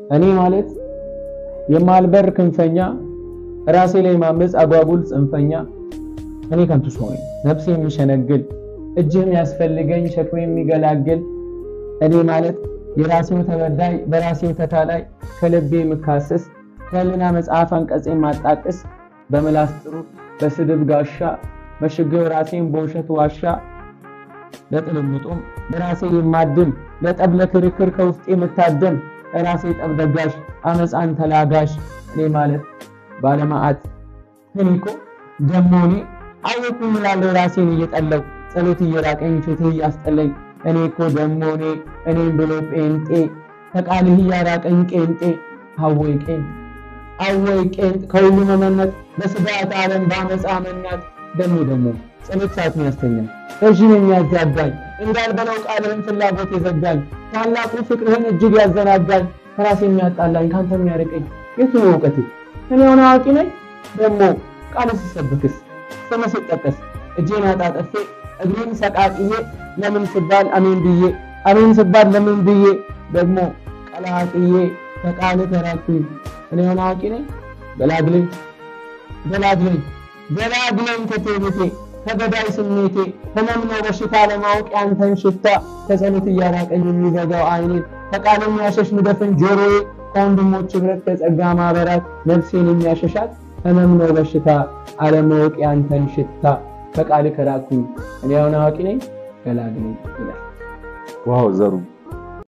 እኔ ማለት የማልበር ክንፈኛ ራሴ ላይ ማመፅ አጓጉል ጽንፈኛ እኔ ከንቱ ሰው ነኝ ነፍሴ የሚሸነግል እጅህ የሚያስፈልገኝ ሸክሜ የሚገላግል እኔ ማለት የራሴው ተበዳይ በራሴው ተታላይ ከልቤ የምካስስ ከህልና መጽሐፍ አንቀጽ የማጣቅስ በምላስ ጥሩ በስድብ ጋሻ መሽገው ራሴን በውሸት ዋሻ ለጥልምጡም በራሴ የማድም ለጠብ ለክርክር ከውስጥ የምታደም ራሴ ጠብ ደጋሽ አመፃን ተላጋሽ እኔ ማለት ባለማዕት እኔ እኮ ደሞ እኔ አወኩኝ እላለሁ ራሴን እየጠለው ጸሎት እየራቀኝ ፍትህ እያስጠለኝ እኔ እኮ ደሞ እኔ እኔም ብሎ ጴንጤ ከቃልህ እያራቀኝ ቄንጤ አወይ ቄንጥ አወይ ቄንጥ ከሁሉ መመነጥ በስጋት ዓለም በአመፃ መናጥ ደሞ ደሞ ጸሎት ሰዓት ያስተኛል ረዥም የሚያዛጋኝ እንዳልበለው ቃልህን ፍላጎት የዘጋኝ ታላቁ ፍቅርህን እጅግ ያዘናጋኝ ከራሴ የሚያጣላኝ ከአንተ የሚያርቀኝ የቱ ነው እውቀቴ? እኔ የሆነ አዋቂ ነኝ ደግሞ ቃል ሲሰብክስ ስም ሲጠቀስ እጄን አጣጥፌ እግሬን ሰቃቅዬ ለምን ስባል አሜን ብዬ አሜን ስባል ለምን ብዬ ደግሞ ቀላቅዬ ከቃል ተራኩኝ እኔ የሆነ አዋቂ ነኝ ገላግለኝ ገላግለኝ ገላግለኝ ከትዕቢቴ ከገዳይ ስሜቴ ህመም ነው በሽታ ለማወቅ ያንተን ሽታ ከጸሎት እያራቀኝ የሚዘጋው አይኔን ከቃል የሚያሸሽ ምደፍን ጆሮዬ ከወንድሞች ህብረት ከጸጋ ማህበራት ነፍሴን የሚያሸሻት ህመም ነው በሽታ አለማወቅ ያንተን ሽታ ከቃል ከራኩኝ እኔ አሁን አዋቂ ነኝ ገላግለኝ ይላል። ዋው ዘሩ